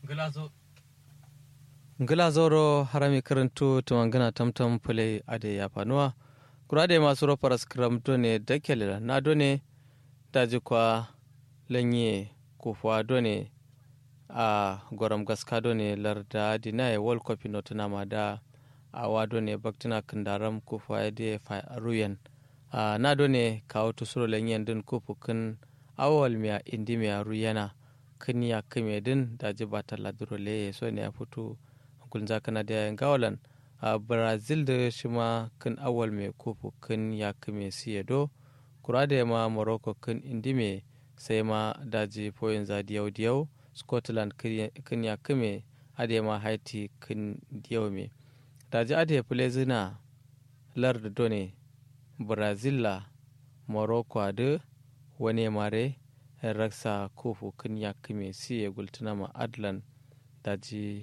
Glazo. ngila zoro harami karantu tumangana tamtam pule ade ya fanuwa kurade masu rofar skram done dakele na done daji kwa lanye kufuwa done a goram gaska done larda dinaye world cup no tunama da awa done baktina kandaram kufuwa de fa ruyen a na done kawo tusuro lanyen din kufu kun awal miya indi miya ruyena kun ya kame din daji ba talla duro le so ne ya fito kulza kana da gawalan a brazil da shi ma kan awal mai kofu kan ya kame siya do kura da ma morocco kan indi mai sai ma daji foyin za diyau diyau scotland kan ya kame ade ma haiti kan diyau mai daji ade fule zina lar da done brazil la morocco da wani mare raksa kofu kan ya kame siya gultuna ma adlan daji